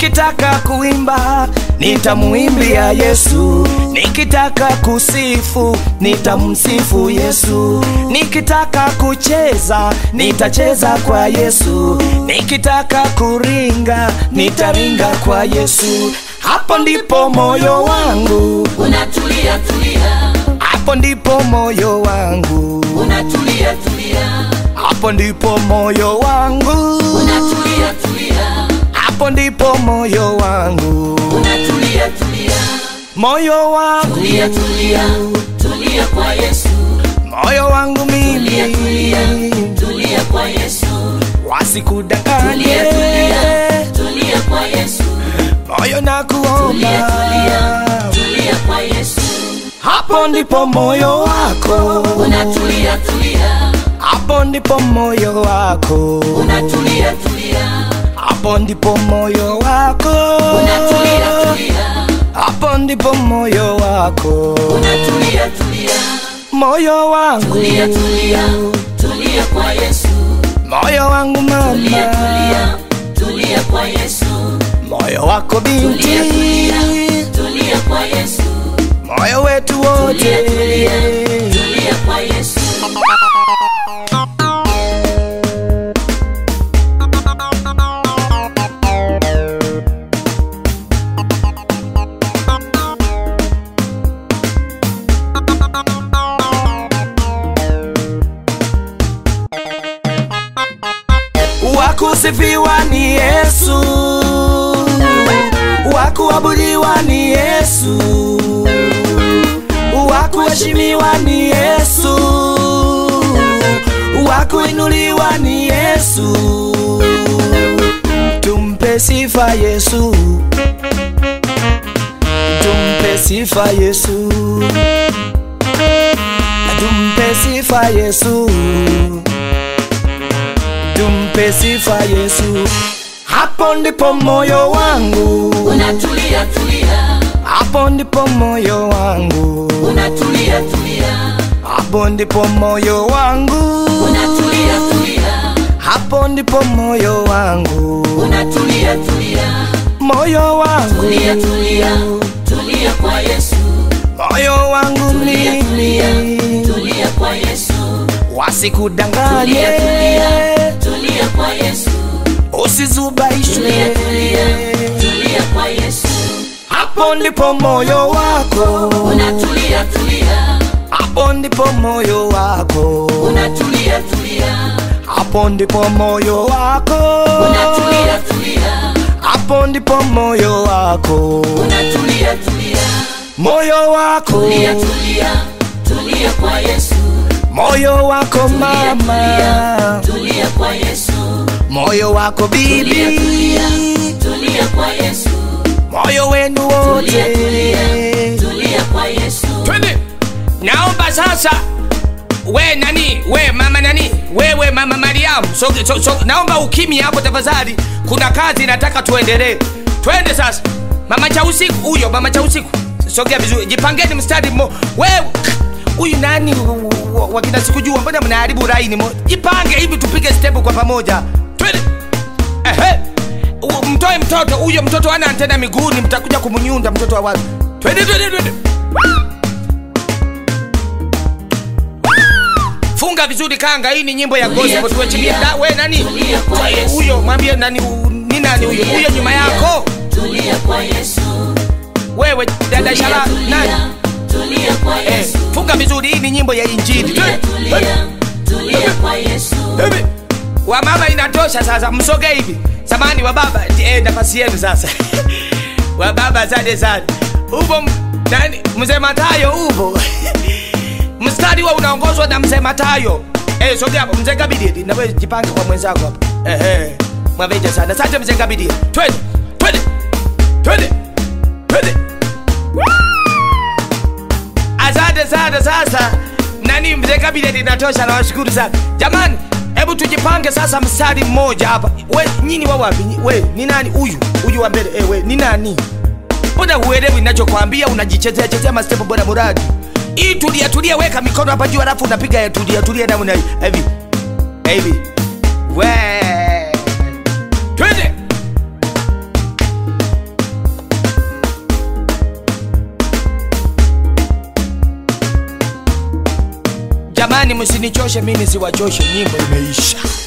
Nikitaka kuimba nitamuimbia Yesu, nikitaka kusifu nitamsifu Yesu, nikitaka kucheza nitacheza kwa Yesu, nikitaka kuringa nitaringa kwa Yesu. Hapo ndipo moyo wangu, unatulia tulia, hapo ndipo moyo wangu, unatulia tulia, hapo ndipo moyo wangu, unatulia tulia, hapo ndipo moyo wangu, unatulia tulia, moyo wangu, tulia tulia, tulia kwa Yesu, moyo wangu tulia tulia, mimi, tulia kwa Yesu, wasikudanganye tulia tulia, tulia kwa Yesu, moyo na tulia tulia, kuomba, tulia kwa Yesu, hapo ndipo moyo wako, unatulia tulia, hapo ndipo moyo wako, unatulia tulia, hapo ndipo moyo wako, unatulia tulia, hapo ndipo moyo wako, unatulia tulia, moyo wangu, tulia tulia, tulia kwa Yesu, moyo wangu tulia mama, tulia, tulia kwa Yesu, moyo wako binti, tulia tulia, tulia kwa Yesu, moyo wetu wote, tulia tulia, tulia kwa Yesu. wakusifiwa ni Yesu, wakuabudiwa ni Yesu, wakuheshimiwa ni Yesu, wakuinuliwa ni Yesu. Tumpe sifa Yesu, tumpe sifa Yesu, tumpe sifa Yesu tumpe sifa Yesu. Hapo ndipo moyo wangu, Unatulia tulia, hapo ndipo moyo wangu, unatulia tulia, hapo ndipo moyo wangu, unatulia tulia, hapo ndipo moyo wangu, unatulia tulia, moyo wangu, tulia tulia, tulia kwa Yesu, moyo wangu tulia tulia, mimi, tulia kwa Yesu, wasikudanganye, tulia tulia, tulia kwa Yesu, usizubaishwe, tulia tulia, tulia kwa Yesu, hapo ndipo moyo wako, unatulia tulia, hapo ndipo moyo wako, unatulia tulia, hapo ndipo moyo wako, unatulia tulia, hapo ndipo moyo wako, unatulia tulia, moyo wako, tulia tulia, tulia kwa Yesu, moyo wako tulia mama, tulia kwa Yesu, moyo wako tulia bibi, tulia, tulia kwa Yesu, moyo wenu tulia wote. tulia, tulia kwa Yesu, twende naomba sasa we nani we mama nani wewe mama mariamu so, so, so, naomba ukimya hapo tafadhali kuna kazi nataka tuendelee twende sasa mama cha usiku huyo mama cha usiku sogea vizuri jipangeni mstari mmo wewe huyu nani wa- wa- wakina sikujua mbona mnaharibu raini mo jipange hivi tupige stepu kwa pamoja twende ehe U- mtoe mtoto huyo mtoto ana antena miguuni mtakuja kumnyunda mtoto wa watu twende twende twende funga vizuri kanga hii ni nyimbo ya Tulia, gospel tuwechilia tulia. Da- we nani Tulia kwa Yesu. huyo mwambie nani u- ni nani huyo huyo nyuma yako tulia kwa Yesu, wewe dada tulia shala nani tulia, tulia kwa eh, Yesu, funga vizuri hii ni nyimbo ya injili tulia Twende, tulia, twende, tulia kwa Yesu, twende. wa mama inatosha sasa msoge hivi samani wa baba eh, nafasi yenu sasa wa baba asante sana upo m- nani mzee matayo upo mstari wa unaongozwa na mzee matayo eh, sogea hapo mzee kabidi nawe jipange kwa mwenzako hapo eh, eh. mwaveja sana asante mzee kabidi twende twende twende twende asante sana sasa nani mzee kabineti inatosha nawashukuru sana jamani hebu tujipange sasa mstari mmoja hapa we nyini wa wapi Nyi- we ni nani huyu huyu wa mbele eh, we ni nani mbona huelewi ninachokwambia unajichezea chezea mastepo bora muradi hii tulia tulia weka mikono hapa juu alafu unapiga ya tulia tulia namna hii hivi hivi we twende jamani msinichoshe mimi nisiwachoshe nyimbo imeisha